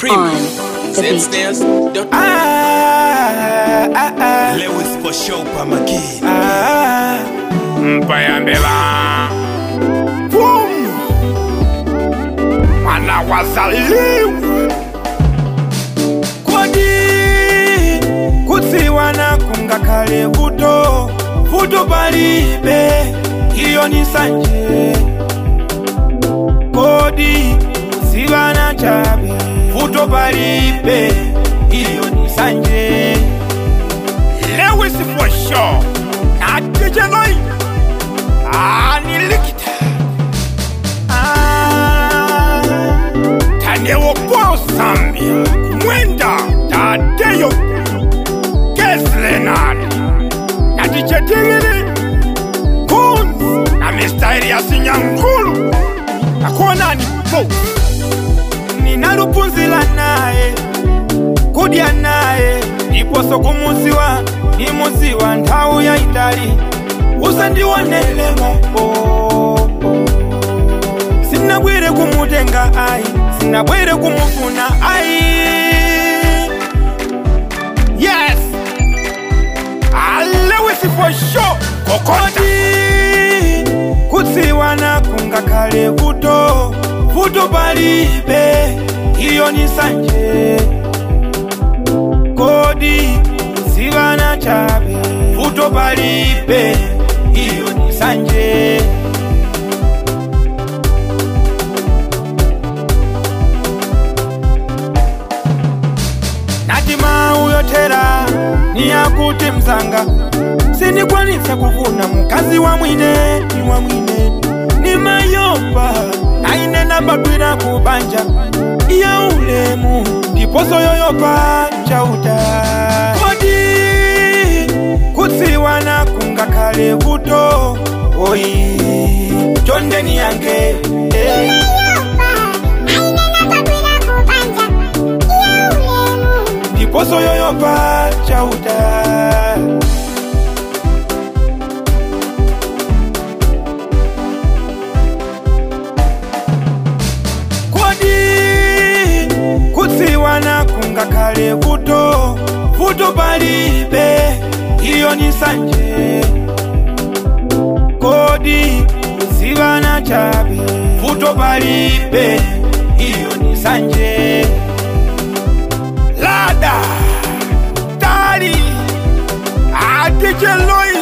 Premium. On the beat. Zstairs. Ah, ah, ah, Lewis for show pa makini ah. mpayambela Boom. mwana wazaliwa kodi kutsiwana kungakhale vuto vuto palibe iyo ni sanje kodi kutsiwana chabe vuto palibe iyo ni sanje lewis for show natejeloi anilikita ah, tanewokwao sambia kumwenda tadeyo keslenani natichetingili kunzi na mistairi ya sinyankulu nakuonani po ninalupunzila naye kudya naye ndiposo kumuziwa nimuziwa nthawi ya itali usandiwonelemo oh, oh. sinabwere kumutenga ayi sinabwere kumufuna ayi yes alewis for show kokota kodi kutsiwana kungakhale vuto vuto palibe iyo ni sanje kodi kutsiwana chabe vuto palibe iyo ni sanje nati mau yothera niyakuti mzanga sindikwanisa kufuna mkazi wa mwine ni wa mwine ni mayopa aine nabadwira kubanja ya ulemu ndiposo yoyopa chauta kodi kutsiwana kungakhale vuto oyi chondeni yange eh. ndiposo yoyopa chauta kodi kutsiwana kungakhale vuto vuto palibe iyo ni sanje kodi kutsiwana chabe vuto palibe iyo ni sanje lada tali atijeloi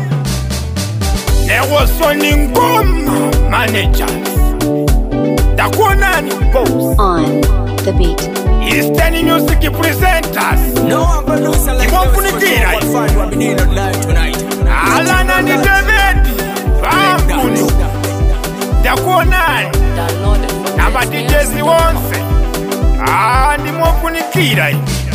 newosoni ngoma managers takuonani bos On the beat. eastern music presenters No one producer like Iwafunikira Lewis for show Find what we need live tonight alana ni david vanguni takuonani na matijezi wonse andimofunikira iyi